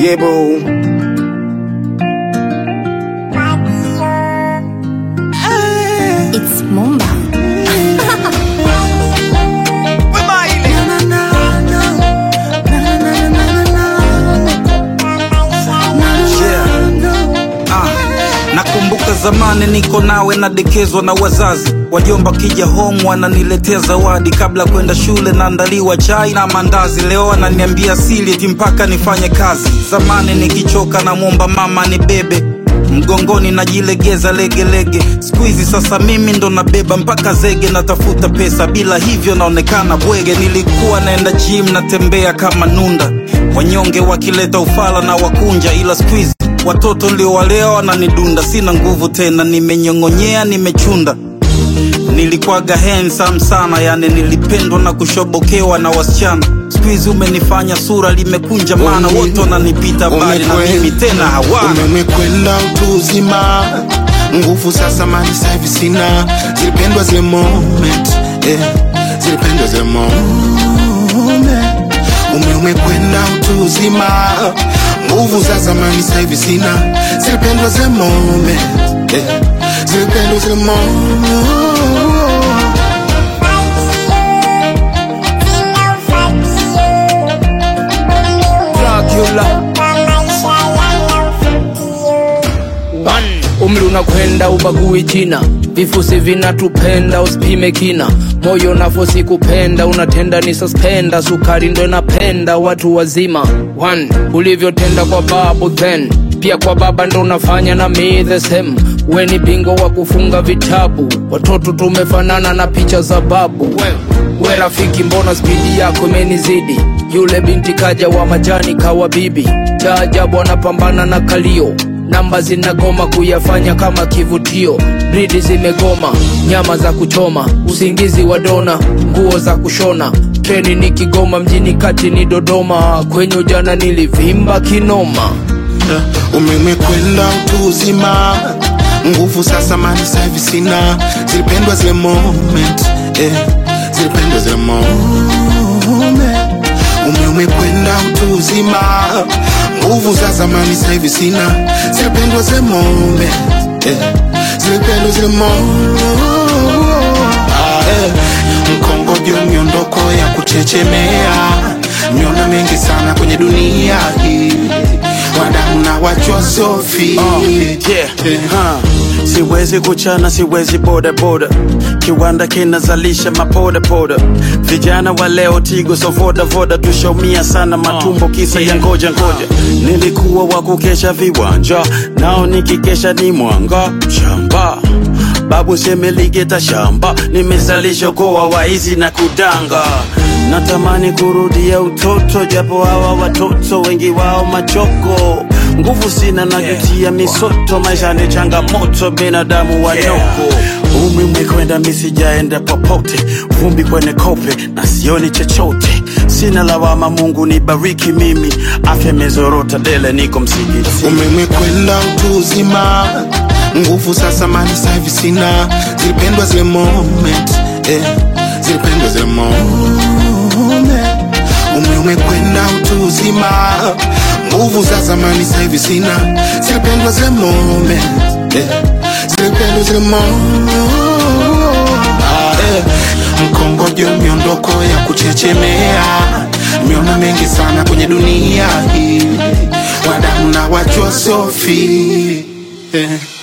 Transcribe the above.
Yeah, boo. It's Mumba. Ah, nakumbuka zamani niko nawe nadekezwa na wazazi wajomba kija home wananiletea zawadi kabla kwenda shule naandaliwa chai na mandazi leo ananiambia sili eti mpaka nifanye kazi zamani nikichoka namwomba mama ni bebe mgongoni najilegeza legelege skuizi sasa mimi ndo nabeba mpaka zege natafuta pesa bila hivyo naonekana bwege nilikuwa naenda gym natembea kama nunda wanyonge wakileta ufala na wakunja ila skuizi watoto ndio waleo wananidunda sina nguvu tena nimenyong'onyea nimechunda nilikwaga handsome sana yani nilipendwa na kushobokewa na wasichana skuizi umenifanya sura limekunja maana Umi- wote wananipita mbali na umekwe- mimi tena hawana umemekwenda utu uzima nguvu sasa mali sahivi sina zilipendwa zile moment eh, zilipendwa zile moment ume umekwenda utu uzima nguvu za zamani sahivi sina zilipendwa zile moment eh, zilipendwa zile moment Dracula One. Umri unakwenda ubagui jina, vifusi vinatupenda usipime kina, moyo nafosi kupenda unatenda ni suspenda, sukari ndo inapenda watu wazima. One. Ulivyotenda kwa babu then pia kwa baba ndo unafanya na me the same. We ni bingo wa kufunga vitabu, watoto tumefanana na picha za babu. We rafiki, mbona spidi yako imenizidi? Yule binti kaja wa majani kawa bibi, cha ajabu anapambana na kalio namba zinagoma kuyafanya kama kivutio, bridi zimegoma, nyama za kuchoma, usingizi wa dona, nguo za kushona, treni ni Kigoma, mjini kati ni Dodoma, kwenye ujana nilivimba kinoma. umemekwenda utu uzima nguvu sasa mali sahivi sina zilipendwa zile moment eh, zilipendwa zile moment ume umekwenda utu uzima nguvu za zamani sahivi sina zilipendwa zile moment eh, zilipendwa zile moment ah, eh, mkongojo miondoko ya kuchechemea miona mengi sana kwenye dunia hii wadamu na wachwa sofi yeah. huh. siwezi kuchana siwezi boda boda kiwanda kinazalisha mapoda poda vijana wa leo tigo so voda voda tushaumia sana matumbo kisa ya ngoja ngoja nilikuwa wa kukesha viwanja nao nikikesha ni mwanga shamba babu semeligeta shamba nimezalisha koa waizi na kudanga natamani kurudia utoto japo hawa watoto wengi wao machoko nguvu sina najutia misoto maisha ni changamoto binadamu wanyoko umri umekwenda misijaenda popote vumbi kwenye kope na sioni chochote sina lawama mungu nibariki mimi afya imezorota dele niko msikiti umemekwenda utu uzima nguvu sasa mali sahivi sina zilipendwa zile moment eh, zilipendwa zile moment ume umekwenda utu uzima nguvu za zamani sahivi sina zilipendwa zile moment eh, zilipendwa zile moment ah, eh, mkongojo miondoko ya kuchechemea miona mengi sana kwenye dunia hii wadamu na wachwa sofi eh.